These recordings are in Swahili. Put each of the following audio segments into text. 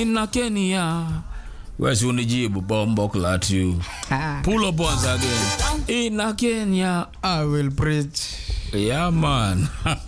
ina Kenya. Wesi unijibu bombo clat you. Pull up once again. Ina Kenya. I will preach. Yeah, man.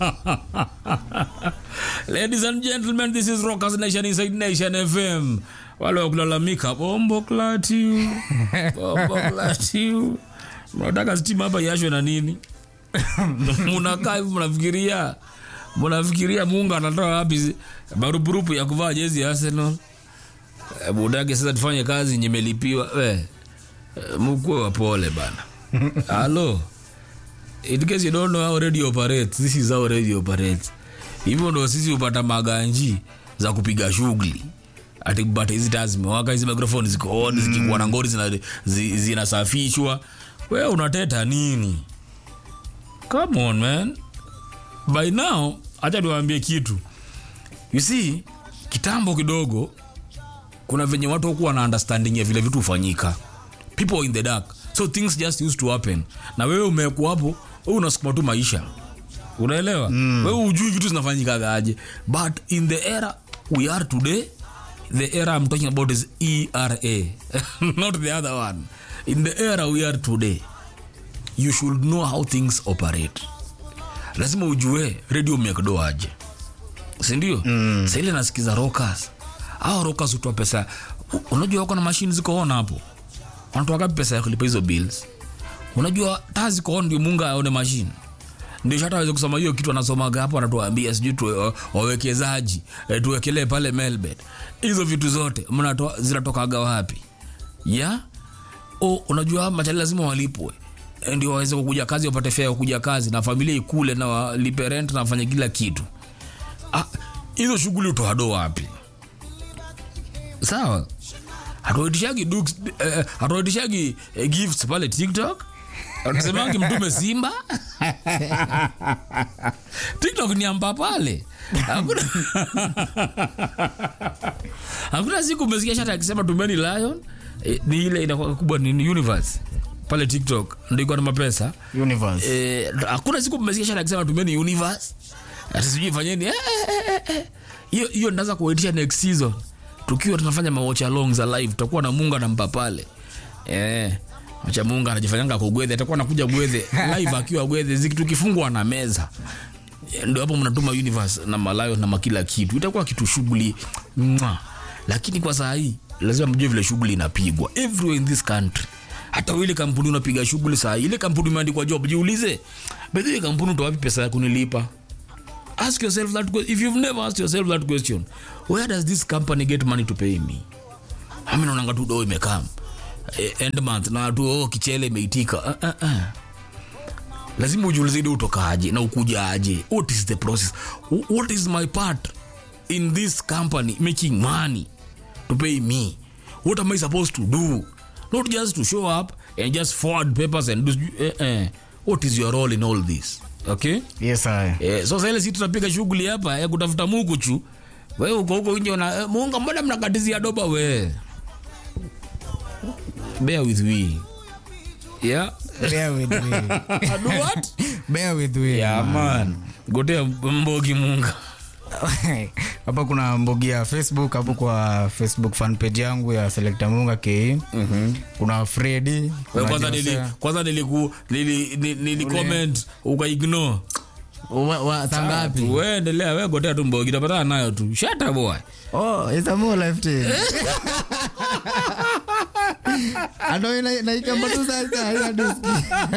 Ladies and gentlemen, this is Rockers Nation Inside Nation FM. Wale wa kulalamika bombo clat you. Bombo clat you. Mnataka stima hapa yashwe na nini? Munakaa hivi mnafikiria mnafikiria Mungu anatoa wapi marupurupu ya kuvaa jezi ya Arsenal? Eh, Budage sasa tufanye kazi nyemelipiwa. We, mkuwe wapole bana. Halo. In case you don't know how radio operates, this is how radio operates. Hivyo ndo sisi hupata maganji za kupiga shughuli. Ati but hizi taa zimewaka, hizi microphone ziko on, zikikuwa na ngori zina- zi- zinasafishwa. Wewe unateta nini? Come on man. By now, acha niwaambie kitu. You see, kitambo kidogo kuna venye watu hukuwa na understanding ya vile vitu hufanyika people in the dark so things just used to happen na wewe umekuwa hapo wewe unasukuma tu maisha unaelewa mm. wewe hujui vitu zinafanyikaga aje but in the era we are today the era i'm talking about is era not the other one in the era we are today you should know how things operate lazima ujue radio mekdo aje sindio mm. saile nasikiza rockers au rockers hutoa pesa U- unajua wako na mashine ziko on hapo wanatoa gapi pesa ya kulipa hizo bills unajua taa ziko on ndio munga aone mashine ndio hata aweze kusoma hiyo kitu anasomaga hapo anatuambia sijui tu wawekezaji eh, tuwekelee pale melbet hizo vitu zote mnatoa zinatokaga wapi ya o unajua machali lazima walipwe Eh, ndio waweze kukuja kazi wapate fea ya kukuja kazi na familia ikule na walipe rent na wafanye kila kitu Ah, hizo shughuli utoado wapi sawa hatuitishagi dukes- eh, hatuitishagi eh, gifts pale tiktok tusemangi mtume simba tiktok ni amba pale hakuna hakuna siku umesikia shata akisema tumeni lion eh, ni ile inakuwa kubwa ni universe pale tiktok ndio iko na mapesa Universe. Eh, hakuna siku mmesikia shata akisema tumeni universe ati sijui fanyeni eh, eh, eh, eh. hiyo hiyo ndaza kuwaitisha next season tukiwa tunafanya mawatch along za live tutakuwa na munga na mpa pale eh acha munga anajifanyanga kugwedhe atakuwa anakuja gwedhe live akiwa gwedhe ziki tukifungwa na meza Eh, ndio hapo mnatuma universe na malayo na makila kitu itakuwa kitu shughuli Mwah. lakini kwa saa hii lazima mjue vile shughuli inapigwa everywhere in this country hata ile kampuni unapiga shughuli saa hii ile kampuni imeandikwa job jiulize bedhi ile kampuni utoa wapi pesa ya kunilipa ask yourself that question. if you've never asked yourself that question where does this company get money to pay me ami naonanga tu do imekam eh, end month na tu oh, kichele imeitika uh, uh, uh. lazima ujiulize do utokaje na ukujaje what is the process Wh- what is my part in this company making money to pay me what am i supposed to do not just to show up and just forward papers and do eh, eh. what is your role in all this okay Yes, I. Eh, so sasa ile si tunapiga shughuli hapa ya kutafuta Mungu chu. Wewe uko huko nje na eh, Mungu mbona mnakatizia doba we? Bear with we. Yeah. Bear with me. Do what? Bear with me. Yeah man. Gotea mbogi Munga. hapa kuna mbogi ya facebook hapo kwa facebook fan page yangu ya selecta munga ke kuna fredi Wewe kuna kwanza Jose. nili kwanza niliku nili nili, nili comment uka ignore. Wa- wa- saa ngapi Wewe endelea wewe gotea tu mbogi utapata nayo tu. Shut up boy. oh it's a more life team ano ina naikamba tu sasa ina diski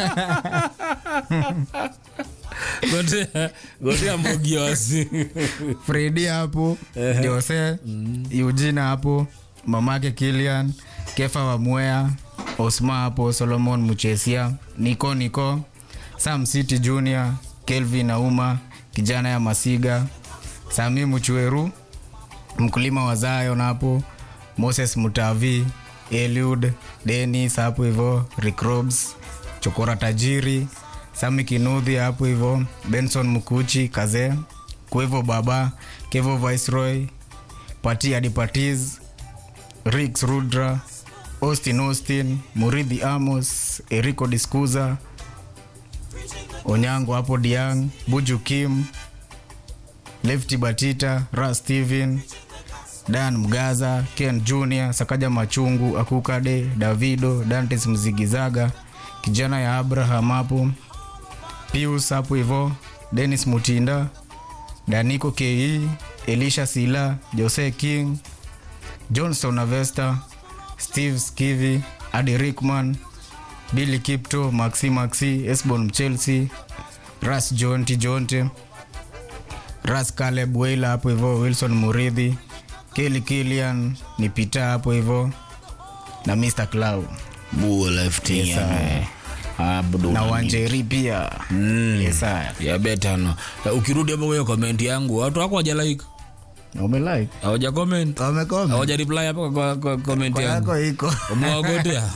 Gotea gotea mbogi wasi. fredi hapo jose eugina hapo mamake kilian kefa wa mwea osma hapo solomon muchesia niko niko sam city junior kelvin auma kijana ya masiga sami muchweru mkulima wa zion hapo moses mutavi eliud denis hapo hivo ricrobs chokora tajiri sami kinudhi hapo hivo benson mkuchi kazee kuevo baba kevo viceroy pati hadi patis rix rudra austin austin muridhi amos erico discuza onyango hapo diang buju kim lefti batita ra steven dan mgaza ken junior sakaja machungu akukade davido dantes mzigizaga kijana ya abraham hapo pius hapo hivo denis mutinda daniko ke elisha sila jose king johnson avesta steve skivi adi rickman billy kipto maxi maxi esbon mchelsea ras jonti jonte ras caleb weila hapo hivo wilson muridhi keli kilian ni pita hapo hivo na mr clow Bull lifting Yes, ya sir. Abdul na Hamid. wanjeri pia Mm. yes, sir. ya beta no Eh, ukirudi hapo kwenye comment yangu watu wako hawaja like umelike hawaja comment wamekoma hawaja reply hapo kwa, kwa comment kwa yangu yako iko umewagotea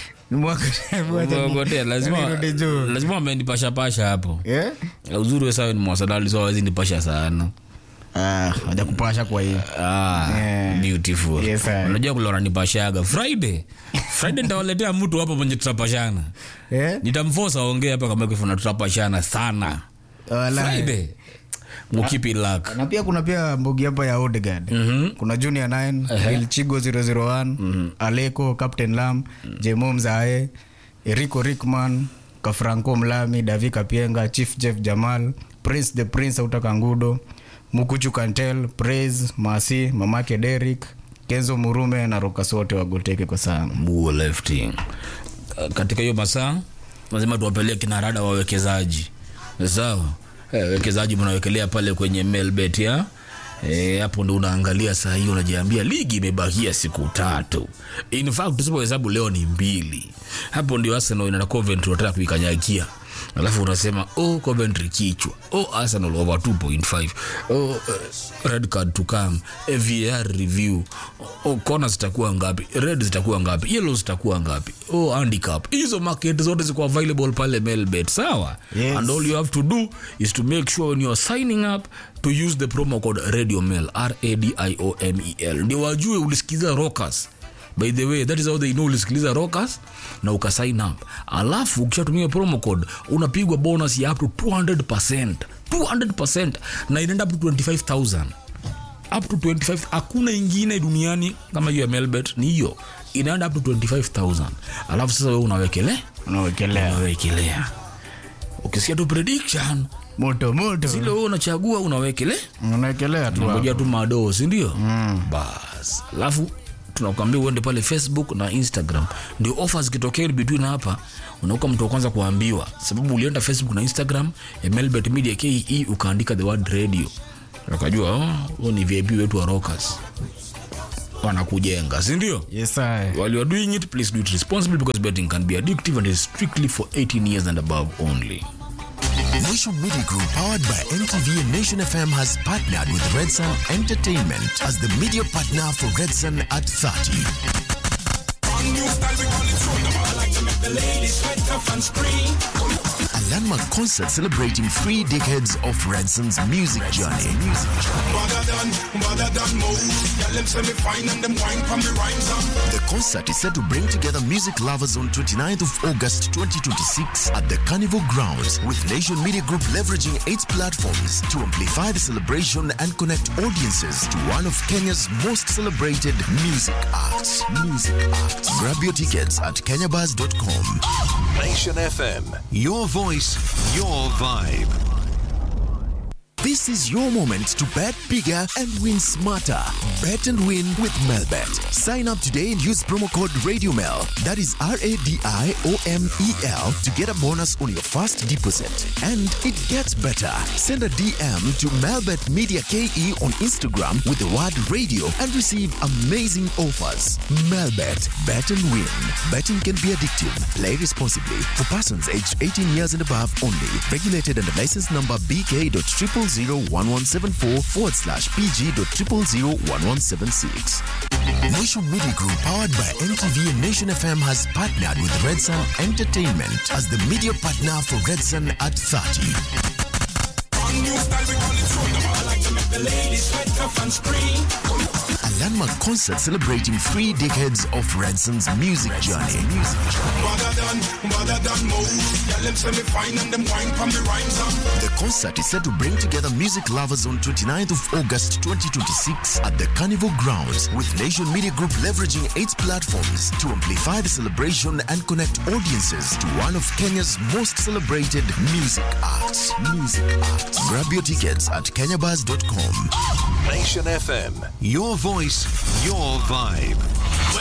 umewagotea lazima Nirudi juu. lazima wamenipasha pasha hapo Yeah? uzuri we sawa ni mwasadali so hawezi nipasha sana Ah, waja kupasha kwa hii Ah, Yeah. beautiful Yes, sir. unajua kule wananipashaga friday friday nitawaletea mtu hapa mwenye tutapashana Eh? nitamfosa aongee hapa kama kifuna tutapashana sana Wala. friday mukipi lak na pia kuna pia mbogi hapa ya Odegaard Mhm. kuna junior 9 ilchigo 001 aleko captain lam jemo mzae eriko rickman kafranco mlami davi kapienga chief jeff jamal prince the prince autaka ngudo mukuchu kantel praise masi mamake derik kenzo murume na rokas wote wagoteke kwa sana buo lifting Uh, katika hiyo masaa lazima tuwapeleke kinarada wawekezaji sawa eh, wekezaji mnawekelea pale kwenye melbet ya Eh, hapo ndo unaangalia saa hii unajiambia ligi imebakia siku tatu in fact tusipohesabu leo ni mbili hapo ndio arsenal ina coventry wataka kuikanyagia alafu unasema oh coventry kichwa oh arsenal over 2.5 oh uh, red card to come var review oh corner zitakuwa ngapi red zitakuwa ngapi yellow zitakuwa ngapi oh handicap hizo market zote ziko available pale melbet sawa Yes. and all you have to do is to make sure when you are signing up to use the promo code radio mail radiomel ndio wajue ulisikiza rockers by the way that is how they know ulisikiliza rockers na ukasign up alafu ukishatumia promo code unapigwa bonus ya up to 200 200 na inaenda up to 25000 up to 25 hakuna ingine duniani kama hiyo ya melbet ni hiyo inaenda up to 25000 alafu sasa wewe unawekele unawekelea unawekelea ukisikia tu prediction moto moto zile wewe unachagua unawekele unawekelea tu hapo. unangoja tu madoo sindio mm. bas alafu tunakwambia uende pale facebook na instagram ndio ofa zikitokea in between hapa unauka mtu wa kwanza kuambiwa sababu ulienda facebook na instagram ya melbet media ke ukaandika the word radio ukajua oh, huo ni vip wetu wa rockers wanakujenga sindio yes sir. while you are doing it please do it responsibly because betting can be addictive and is strictly for 18 years and above only Nation Media Group, powered by NTV and Nation FM, has partnered with Red Sun Entertainment as the media partner for Red Sun at 30. A landmark concert celebrating three decades of Red Sun's music journey. The concert is set to bring together music lovers on 29th of August 2026 at the Carnival Grounds, with Nation Media Group leveraging its platforms to amplify the celebration and connect audiences to one of Kenya's most celebrated music acts. Music acts. Grab your tickets at kenyabuzz.com. Nation FM. Your voice, your vibe. This is your moment to bet bigger and win smarter. Bet and win with Melbet. Sign up today and use promo code RadioMel. That is R A D I O M E L to get a bonus on your first deposit. And it gets better. Send a DM to Melbet Media KE on Instagram with the word radio and receive amazing offers. Melbet. Bet and win. Betting can be addictive. Play responsibly. For persons aged 18 years and above only. Regulated under license number BK.0001174 forward slash PG.0001176. Nation Media Group, powered by NTV and Nation FM, has partnered with Red Sun Entertainment as the media partner for Red Sun at 30. A a landmark concert celebrating three decades of Ransom's music journey. The concert is set to bring together music lovers on 29th of August 2026 at the Carnival Grounds, with Nation Media Group leveraging its platforms to amplify the celebration and connect audiences to one of Kenya's most celebrated music acts. Music acts. Grab your tickets at kenyabuzz.com. Nation FM. Your voice, your vibe.